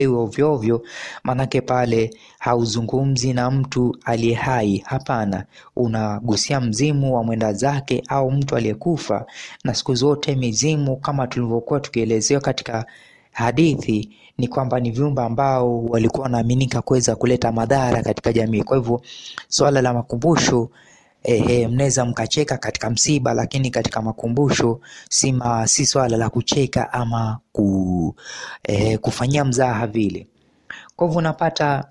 ovyo ovyo, manake pale hauzungumzi na mtu aliye hai. Hapana, unagusia mzimu wa mwenda zake au mtu aliyekufa. Na siku zote mizimu, kama tulivyokuwa tukielezewa katika hadithi, ni kwamba ni viumbe ambao walikuwa wanaaminika kuweza kuleta madhara katika jamii. Kwa hivyo swala la makumbusho Ehe, mnaweza mkacheka katika msiba, lakini katika makumbusho si, ma, si swala la kucheka ama ku, eh, kufanyia mzaha vile. Kwa hivyo unapata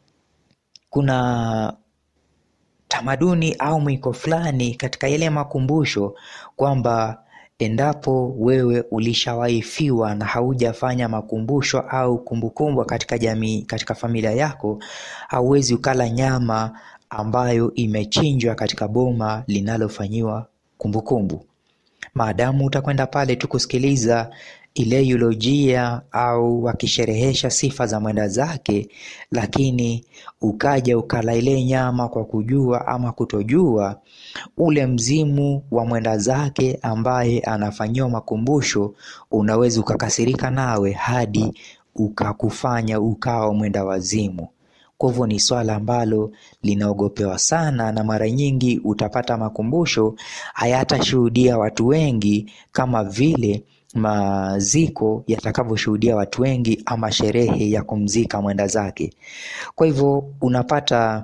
kuna tamaduni au mwiko fulani katika yale makumbusho kwamba endapo wewe ulishawahi fiwa na haujafanya makumbusho au kumbukumbu katika jamii, katika familia yako, hauwezi ukala nyama ambayo imechinjwa katika boma linalofanyiwa kumbukumbu. Maadamu utakwenda pale tu kusikiliza ile eulojia au wakisherehesha sifa za mwenda zake, lakini ukaja ukala ile nyama kwa kujua ama kutojua, ule mzimu wa mwenda zake ambaye anafanyiwa makumbusho unaweza ukakasirika nawe hadi ukakufanya ukawa mwenda wazimu. Kwa hivyo ni swala ambalo linaogopewa sana, na mara nyingi utapata makumbusho hayatashuhudia watu wengi kama vile maziko yatakavyoshuhudia watu wengi ama sherehe ya kumzika mwenda zake. Kwa hivyo unapata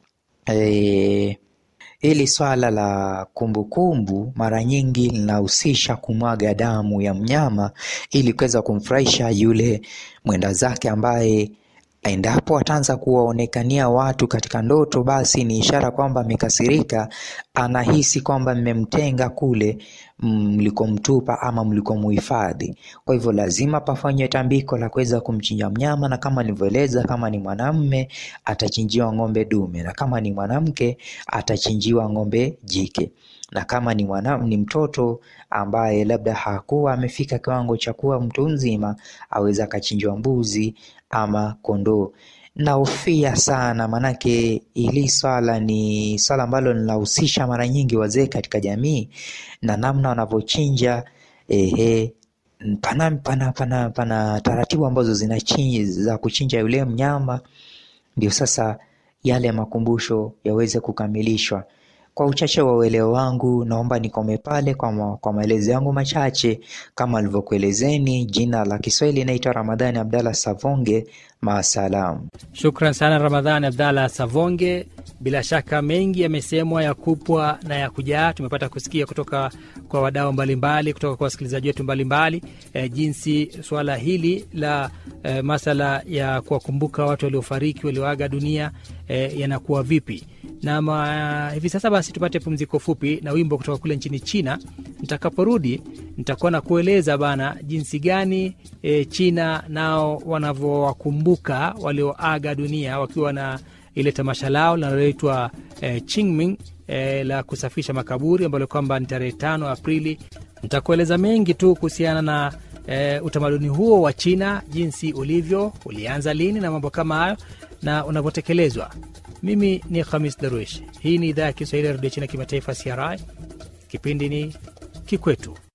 eh, hili swala la kumbukumbu mara nyingi linahusisha kumwaga damu ya mnyama ili kuweza kumfurahisha yule mwenda zake ambaye endapo ataanza kuwaonekania watu katika ndoto, basi ni ishara kwamba amekasirika, anahisi kwamba mmemtenga kule mlikomtupa ama mlikomuhifadhi. Kwa hivyo lazima pafanywe tambiko la kuweza kumchinja mnyama, na kama nilivyoeleza, kama ni mwanamme atachinjiwa ng'ombe dume, na kama ni mwanamke atachinjiwa ng'ombe jike na kama ni mwana, ni mtoto ambaye labda hakuwa amefika kiwango cha kuwa mtu mzima, aweza akachinjwa mbuzi ama kondoo. Nahofia sana, manake hili swala ni swala ambalo linahusisha mara nyingi wazee katika jamii na namna wanavyochinja. Ehe, pana, pana, pana, pana taratibu ambazo zinachinja za kuchinja yule mnyama, ndio sasa yale makumbusho yaweze kukamilishwa. Kwa uchache wa uelewa wangu, naomba nikome pale kwa, ma, kwa maelezo yangu machache kama alivyokuelezeni. Jina la Kiswahili inaitwa Ramadhani Abdalla Savonge. Maasalam. Shukran sana Ramadhani Abdalla Savonge. Bila shaka mengi yamesemwa ya kupwa na ya kujaa, tumepata kusikia kutoka kwa wadau mbalimbali, kutoka kwa wasikilizaji wetu mbalimbali e, jinsi suala hili la e, masala ya kuwakumbuka watu waliofariki walioaga dunia e, yanakuwa vipi na ma, hivi sasa basi tupate pumziko fupi na wimbo kutoka kule nchini China. Nitakaporudi nitakuwa na kueleza bana jinsi gani e, China nao wanavyowakumbuka walioaga dunia wakiwa na ile tamasha lao linaloitwa e, Qingming e, la kusafisha makaburi ambalo kwamba ni tarehe tano Aprili. Nitakueleza mengi tu kuhusiana na e, utamaduni huo wa China, jinsi ulivyo, ulianza lini na mambo kama hayo na unavyotekelezwa. Mimi ni Khamis Darwish. Hii ni idhaa ya Kiswahili ya redio China kimataifa, CRI. Kipindi ni Kikwetu.